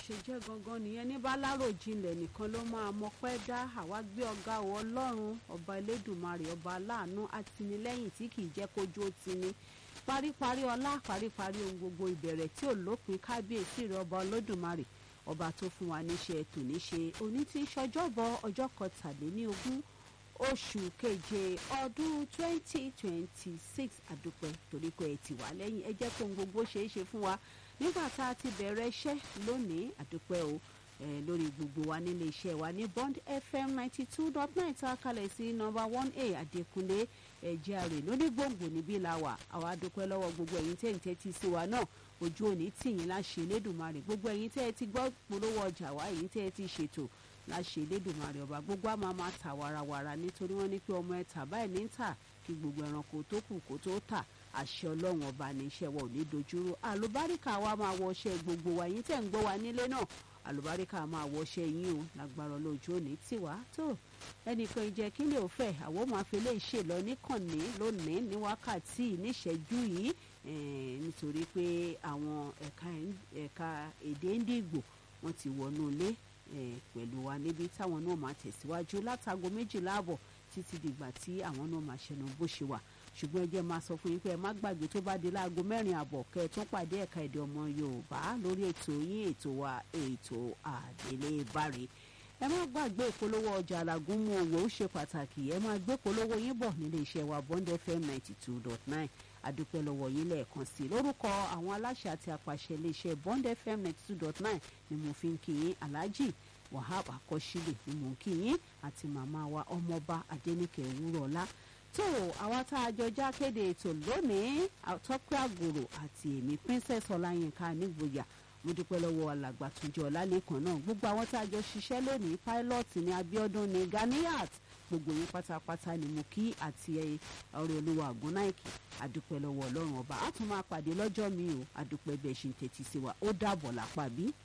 ṣe jẹ́ gangan nìyẹn ní bálárò jinlẹ̀ nìkan ló máa mọpẹ́ dá àwa gbé ọ̀gá ọ ọlọ́run ọba elédùnmarè ọba aláàánú àtìnílẹ́yìn tí kì í jẹ́ kójú ó ti ní paríparí ọlá paríparí ohun gbogbo ìbẹ̀rẹ̀ tí ò lópin kábíyèsí rẹ̀ ọba olódùmarè ọba tó fún wa níṣẹ́ tòní ṣe òní tí ṣọjọ́bọ ọjọ́ kọtàléníogún oṣù keje ọdún twenty twenty six àdúpẹ́ torí pé ẹ ti wà lẹ́yìn ẹ jẹ́ kó ohun gbogbo ṣeé ṣe fún wa nígbà tá a ti bẹ̀rẹ̀ iṣẹ́ lónìí àdúpẹ́ o lórí gbogbo wa nílé iṣẹ́ wa ní bond fm ninety two dot nine tá a kalẹ̀ sí nọ́mbà one a àdékúnlé ẹ̀jẹ̀ àrè lórí gbòǹgbò níbí la wà àwa dúpẹ́ lọ́wọ́ gbogbo ẹ̀yin tẹ́ ń tẹ́tí sí wa náà ojú òní tìyín láṣẹ elédùnmarè gbogbo ẹ̀yin tẹ́ ẹ ti gbọ́ polówó ọjà wa ẹ̀yin tẹ́ ẹ ti ṣètò láṣẹ elédùnmarè ọba gbogbo àmọ́ máa tà warawara nítorí wọ́n ní pé ọmọ ẹ̀ tà báyìí ní tà kí gbogbo ẹranko tó kù kó tó tà àṣẹ ọlọ́run ọba ní iṣẹ́ wa ò ní dojúrú àlùbáríkà wa máa wọṣẹ́ gbogbo wa yín tẹ̀ ń gbọ́ wa nílé náà àlùbáríkà máa wọṣẹ́ yín o lágbára lójú òní tiwa tó ẹnìkan ìjẹ́ kí lè fẹ́ àwọn máa fi lè ṣe lọ níkànnì lónìí ní wákàtí níṣẹ́jú yìí nítorí pé àwọn ẹ̀ka èdè Ìgbò wọ́n ti wọnú ilé pẹ̀lú wa níbi táwọn náà máa tẹ̀síwájú látago méjìlá àbọ̀ títí dìgbà tí àwọn náà máa ṣẹnu bó ṣe wà ṣùgbọ́n ẹ jẹ́ máa sọ fún yín pé ẹ má gbàgbé tó bá di láago mẹ́rin àbọ̀ kẹ́ ẹ tún pàdé ẹ̀ka èdè ọmọ Yorùbá lórí ètò yín ètò wa ètò àdélé báre ẹ má gbàgbé ìpolówó ọjà alágún mú owó ó ṣe pàtàkì ẹ má gbé polówó yín bọ̀ nílé iṣẹ́ wa Bond FM ninety two dot nine adúpẹ́ lọ́wọ́ yín lẹ́ẹ̀kan sí i lórúkọ àwọn aláṣẹ àti àpàṣẹ iléeṣẹ́ Bond FM ninety two dot nine ni mo fi ń kí yín Alhaji Wahab Akọ́ṣílẹ̀ ni mo ń kí yín àti màmá wa ọmọọba Adéníkẹ́ Wúrọ̀ọ́lá tó àwa tá a jọ já kéde ètò lónìí Tọ́pẹ́ Àgòrò àti èmi Princess Ọláyínká nígboyà mo dúpẹ́ lọ́wọ́ alàgbà Túnjí Ọlálékan náà gbogbo àwọn tá a jọ ṣiṣẹ́ lónìí pilot ní Abíọ́dún ní Ganiyat gbogbo yín pátápátá ni mo kí àti ọ̀rẹ́ olúwa àgúnnáìkì àdúpẹ́ lọ́wọ́ ọlọ́run ọba a tún máa pàdé lọ́jọ́ mi o àdúpẹ́ bẹ́ẹ̀ ṣe ń tẹ́tí sí wa ó dàbọ̀ lápá bí.